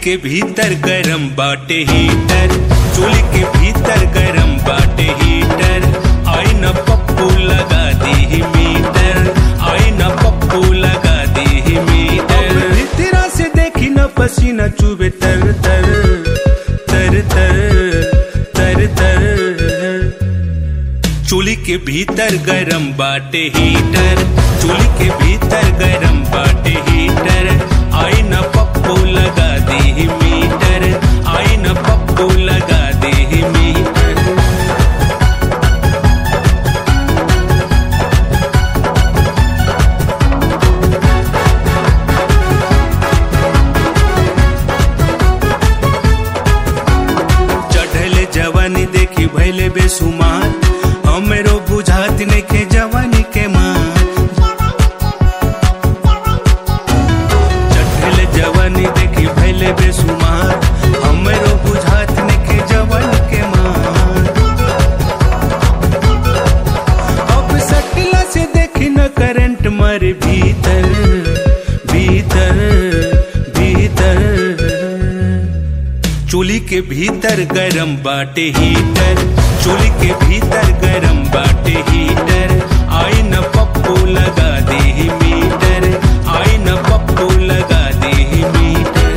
के भीतर गरम बाटे हीटर चोली के भीतर गरम बाटे हीटर आई न पप्पू लगा दी मीटर आई न पप्पू लगा दी मीटर भीतरा से देखी न पसीना चुबे तर तर तर तर तर तर चूल्ही के भीतर गरम बाटे हीटर चूल्ही के भीतर गरम बाटे हीटर आई न पप्पू लगा दी मीटर आई न पप्पू लगा दी मीटर चढ़ले जवानी देखी भैले बेसुमार हमरो बुझात नइखे जवानी के मार चढ़ले जवानी देखी भैले बेसुमार हमरो बुझात नइखे जवानी के मार अब सटला से देखी न करंट मारे भीतर भीतर भीतर चूल्ही के भीतर गरम बाटे हीटर चूल्ही के भीतर गरम बाटे हीटर आई न पप्पू लगा दे मीटर आई न पप्पू लगा दे मीटर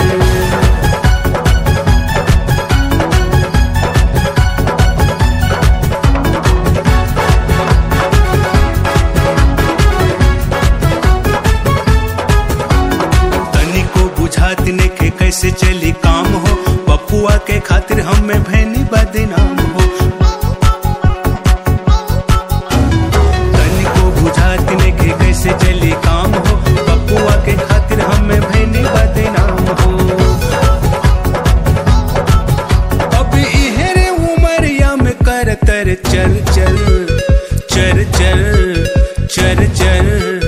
तनिको बुझात नेखे कैसे चली काम हो पपुआ के खातिर हमें भैनी बदनाम हो तनिको बुझात नेखे कैसे चली काम हो पपुआ के खातिर हमें भैनी बदनाम हो अब इहरे उमरिया में कर तर चल चल चल चल चल चल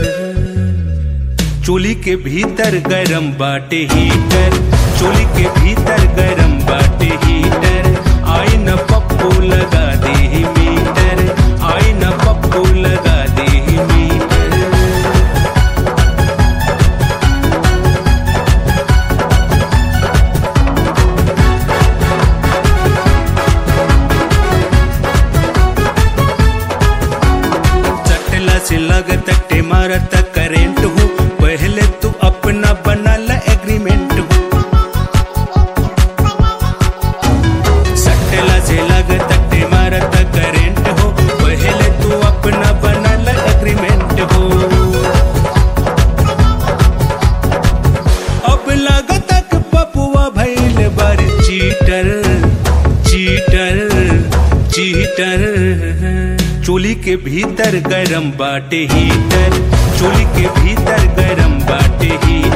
चूल्ही के भीतर गरम बाटे हीटर चूल्ही के भीतर गरम बाटे हीटर आई न पप्पू लगा दे मीटर आई न पप्पू लगा दे मीटर चटला से लगत टे मारत करेंट हो पहले तू अपना बना ला एग्रीमेंट हो सटला से लगत टे मारत करेंट हो पहले तू अपना बना ला एग्रीमेंट हो अब लागत कि पपुआ भइल बार चीटर चीटर चीटर चूल्ही के भीतर गरम बाटे हीटर चूल्ही के भीतर गरम बाटे हीटर